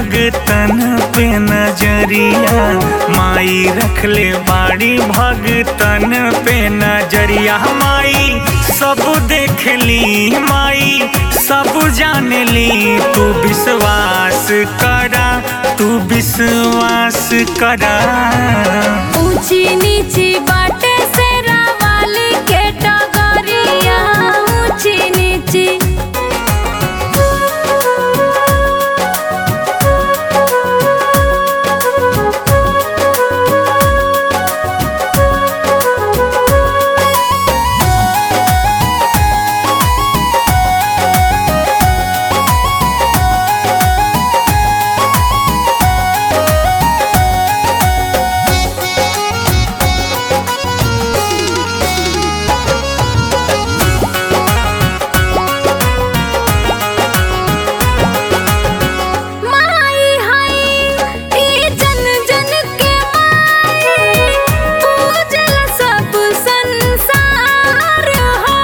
भगतन पे नजरिया माई रखले बाड़ी भगतन पे नजरिया माई सब देख ली माई सब जान ली तू विश्वास करा तू विश्वास करा ऊंची नीची बाटे से रावाली के टगरिया ऊंची नीची माई हाय ई जन जन के माई पूजल सब संसार हो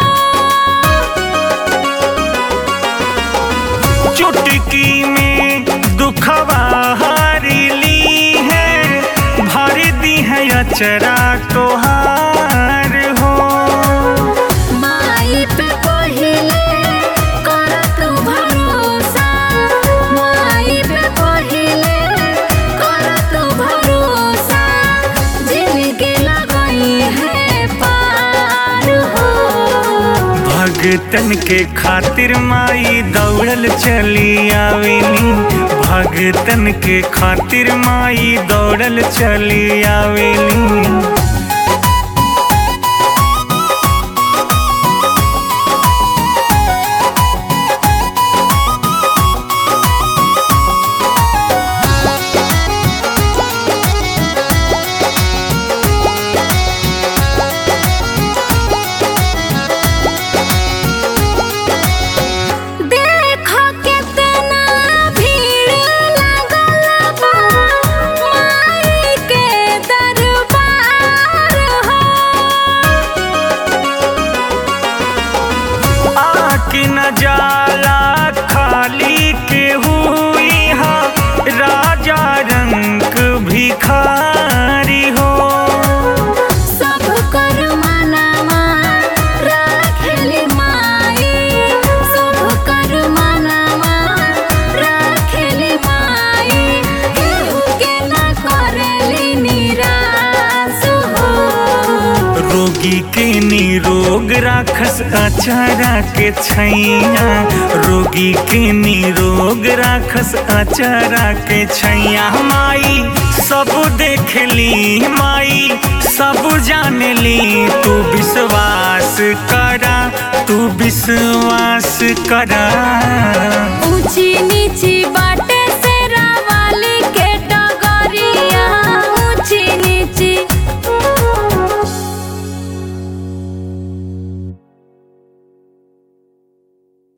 चुटकी में दुखवा हारी ली है भर दी है अचरा तोहार हो माई पे पहिले कर तू भरोसा माई पे पहिले कर तू भरोसा जिंदगी लगई है पार हो भगतन के खातिर माई दौड़ल चली आवेली भगतन के खातिर माई दौड़ल चली आवेली देखो कितना भीड़ लगल बा माई के दरबार हो आकी न जाला खाली के हुई हा राजा रंग भिखारी हो सब कर मनवा राखेली माई सब कर मनवा राखेली माई केहू के न करेली निराश हो रोगी के निरोग राखस अचारा के छैया रोगी के निरोग राखस अचारा के छैया माई सब देख ली माई सब जान ली तू विश्वास करा तू विश्वास करा ऊंची नीची